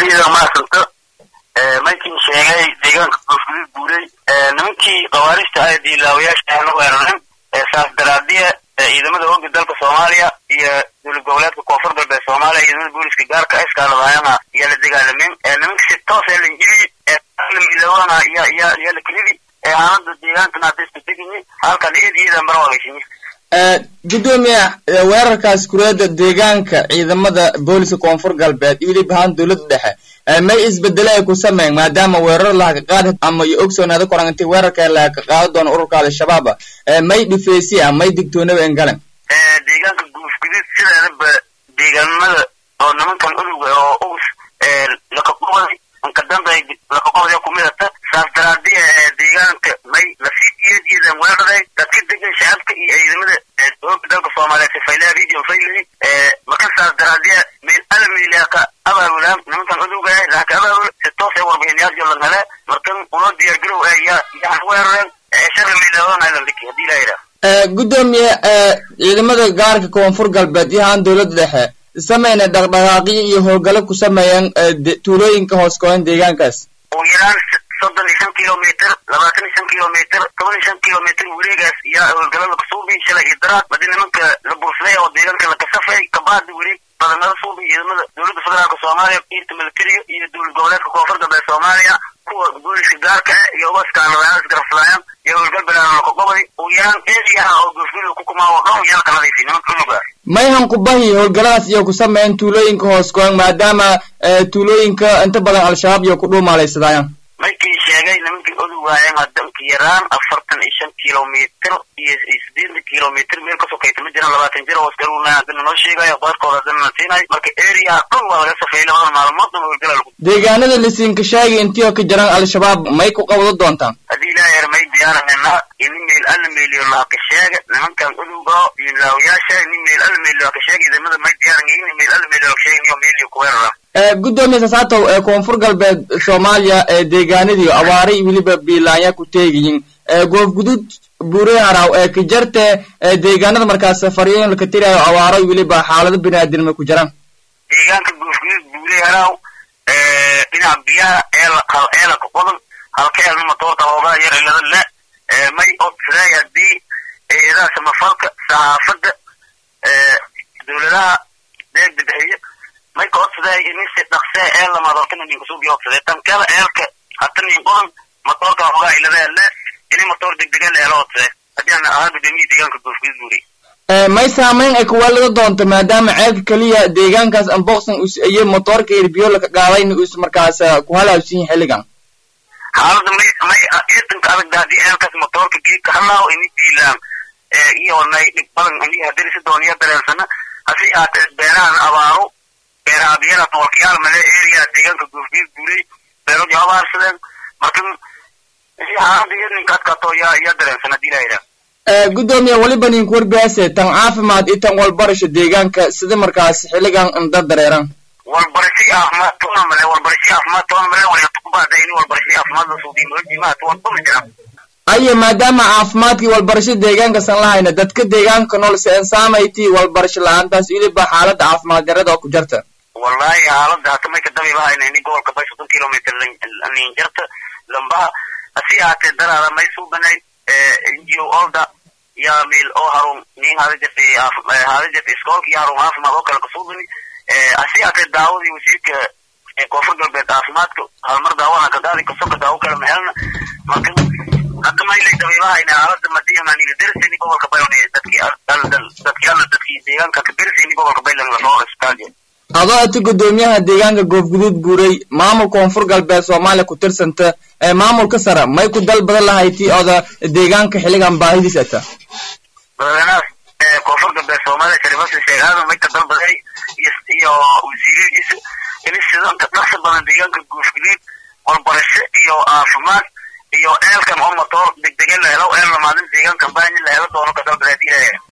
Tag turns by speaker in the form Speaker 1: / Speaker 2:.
Speaker 1: iyada maasanta markii sheegay deegaanka goofguduud guuray nimankii khawaarista ah diilaawayaasha ahna weeraran saas daraadiya ciidamada hooga dalka soomaaliya iyo dowlad goboleedka koonfur galbeed soomaaliya ciidamada booliska gaarka iskaaladaayana iyo la dagaalamin nimanka si toos ee lanjiri milawana iyo iyo iyo lakridi xaalada deegaankana hadda isku degayi halkan iyad iyada mara waagaysinyi
Speaker 2: gudoomiye weerarkaas kureeda deegaanka ciidamada booliska koonfur galbeed iyo weliba ahaan dowladda dhexe may isbedele ay ku sameyn maadaama weerar lahaga qaadi ama iyo ogsoonaada korangantay weerarka lahaga qaado doono ururka al-shabaab may dhifeysi ah may digtoonaba engalan
Speaker 1: deegaanka guufgudud sideedaba deegaanimada oo nimankan uduga oo ugus lakaqoday inkadambay lakaqoday kumidata saas daraadiya deegaanka may lasii iyadiidan weeraray dadka degan shacabka iyo ciidamada hooga dalka soomaaliyeed sifaylaha region faylay marka saas daraadiya meel alamiilaka abaabulaan nimankan uduga laka abaabul si toos ee warbixinayaal jolan hele markan unoo diyaargarow ee yaa yaa weerareen shara miiladoonailandhiki hadii laa yidhaah
Speaker 2: gudoomiye ciidamada gaarka koonfur galbeed iyo ahaan dowladda dhexe sameyna dhaqdhaqaaqyo iyo howlgalo ku sameeyaan tuulooyinka hoos kooban deegaankaas
Speaker 1: ugu yaraan soddon iyo shan kilomitr labaatan iyo shan kilomitr toban iyo shan kilomitr wareegaas iyo howlgalada kasuubi shalay iyo daraad badi nimanka la bursaday oo deegaanka la kasafay kabaadi wareeg badanada suubi ciidamada dowladda federaalka soomaaliya iirta militariga iyo dowlad goboleedka koonfur galbeed soomaaliya kuwa booliska gaarka ah iyo ugaskaanadayaal isgarafsadayaan iyo howlgal bilaana lakaqobadi ugu yaraan eediyaha oo goofgudud ku kumaa oo dhan yaa kanadaysi nimanka unuga
Speaker 2: mayhan kubahi howlgaladaas iyo ku sameeyeen tuulooyinka hoos kooban maadaama tuulooyinka inta badan al-shabaab iyo ku dhuumaalaysadayaan
Speaker 1: markii sheegay nimankii oduwaayeen hadanka yaraan afartan iyo shan kilomitr iyo sideetan kilomitr meel kasoo kayta ma jiraan labaatan jir hoos garuna hadana noo sheegayo qaarkood hadana na siinayo marka area dhan waa laga safeeyay labada maalmood dhan howlgala lagu
Speaker 2: deegaanada lasiinka sheegi intii oo ka jiraan al-shabaab may ku qabado doontaan
Speaker 1: haddii ilaa yar may diyaarahayna ini meel alla meeliyo laaka sheega nimankan uduga diinlaawayaasha ini meel alla meeliyo laaka sheega ciidamada may diyaaran ini meel alla meeliyo laaka sheega niyo meeliyo ku weerara
Speaker 2: gudoomiye sasaatow ee koonfur galbeed soomaaliya ee deegaanadii awaaray weliba biilaanya ku teegayin goofgudud buure haraw ee ka jarte deegaanada markaas safaryoyin laka tirayo awaaro weliba xaalado biniaadinimo ku jiraan
Speaker 1: deegaanka goofgudud buure haraw dhinaca biyaha eela hal eela ka qodan halka eelna matoorta hoogaa yar ilada le may odsaday haddii eedaha samafalka saxaafadda dowladaha deegda bixiya may ka odsaday inisi dhaqsee eel lamaad hortana nin kusuubi odsaday tan kale eelka hata nin qodan matoorka hoogaa ilada le ini matoor degdega le ela odsaday haddii aan ahaa gudoomiyii deegaanka goofgudud buure
Speaker 2: may saamayn ay kuwaalada doonto maadaama ceelka keliya deegaankaas anboqsan iyo motoorka irbiyo laka qaadayna us markaas ku halaabsan yahay xilligan
Speaker 1: xaalada may may iidanka adag haddii ceelkaas motoorka geedka halaaw ini diilaan iyo nay dhib badan ini hadirisi dooniya dareensana hasi aatee beerahan abaaro beeraha biyada toolkayaal male area deegaanka goofgudud guuray beeroji abaarsadeen marka xaalada iidanka adkaato yaa yaa dareensan haddii laa yidhaah
Speaker 2: gudoomiye weliba ninku warbiyaase tan caafimaad iyo tan walbarasho deegaanka sida markaas xilligan inda dareeran
Speaker 1: walbarasho caafimaad toona male walbarasho caafimaad toona male walakubaada ini walbarasho caafimaad la suudiyo mahojimaha tuwan duma jiraan
Speaker 2: ayo maadaama caafimaadkii walbarasho deegaankasan lahayna dadka deegaanka nool se ensaamayti walbarasho la-aantaas weliba xaalada caafimaad darada oo ku jarta
Speaker 1: wallahi xaalada hata may kadabi lahayna ini gobolka bay soddon kilomitr nin jarta lambaha hasi aatee daraada may suubanayn ngo olda ya meel oo harun nin hadajirta hadajirta iskoolka iyo harun caafimaad oo kale kasuubani hasi aatee daawadii wasiirka koonfur galbeed caafimaadka halmar daawana kagaadi kasoka daawo kale mahelna marka hata maylay dabiibahayna xaalada madiyamanila derseni gobolka bayon dadki dadki alla dadki deegaanka ka derseni gobolka baylan lasoo isbitaalya
Speaker 2: adoo ati gudoomiyaha deegaanka goofguduud buuray maamul koonfur galbeed soomaaliya ku tirsanta ee maamulka sare may ku dal badan lahayti oda deegaanka xilligan baahidiis ata
Speaker 1: madaxweynaha koonfur galbeed soomaaliya sharifasa sheekh aadan may ka dalbaday iyo wasiiradiisa ini sidanka dhaqsa badan deegaanka goofguduud walbarasho iyo caafimaad iyo eelkan oo matoor degdege la helo eel lamaadin deegaankan baahin la helo doono ka dalbaday hadii